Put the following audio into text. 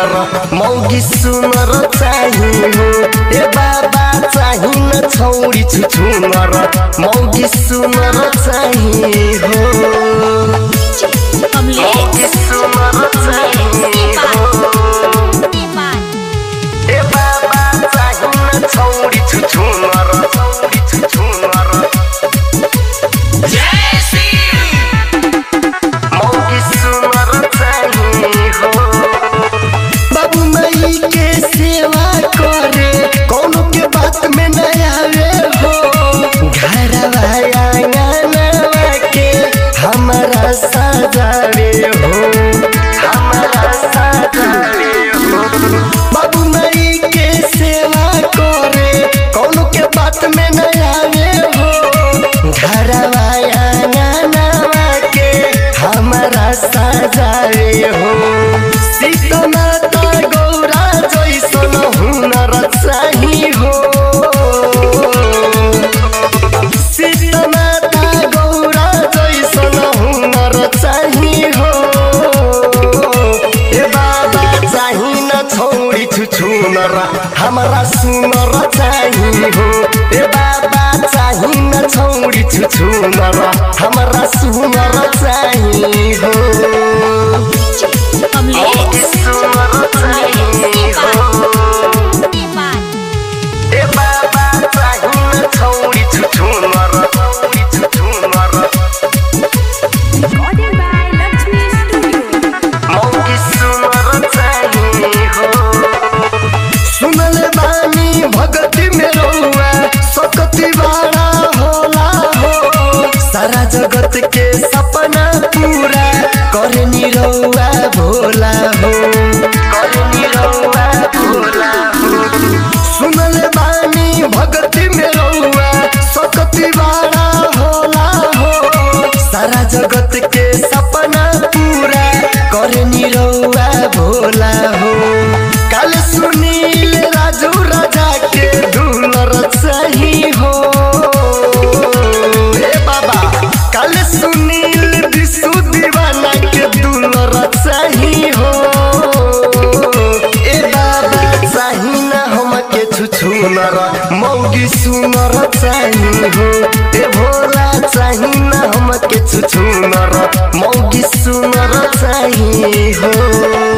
छुछुनर मौगी सुनर चाही हो ए बाबा चाही न छौरी छुछुनर मौगी सुनर चाही हो मौगी सुनर चाही हो ए बाबा चाही न छौरी छुछुनर छौरी छुछुनर मौगी सुनर चाही हो बाबू माई के सेवा करे कोनो के बात में न आवे हो घरवा आंगनवा के हमारा सजावे हो हमारा सजावे हो बाबू माई के सेवा करे कोनो के बात में न आवे हो घरवा आंगनवा के हमारा सजावे हो सीतमाता गौरा जैसन हुनर चाही हो सीतमाता गौरा जैसन हुनर चाही हो ए बाबा चाही न छौरी छुछुनर हमरा सुनर चाही हो ए बाबा चाही न छौरी छुछुनर हमरा सुनर चाही हो मौगी सुनर चाही हो ए बाबा चाही न छौरी छुछुनर छौरी छुछुनर मौगी सुनर चाही हो सुनले बानी भगती में रहुआ सकती बाड़ा होला हो सारा जगत के सपना पूरा करे निरहुआ भोला हो करे निरहुआ भोला हो सुनले बानी भगती में रहुआ सकती बाड़ा होला हो सारा जगत के सपना पूरा करे निरहुआ भोला हो कल सुनील राजू राजा के दुलर सही हो हे बाबा कल सुनील विशु दीवाना के दुलर सही हो ए बाबा चाही ना हमके छुछुनर मौगी सुनर चाही हो ए भोला चाही ना हमके छुछुनर मौगी सुनर चाही हो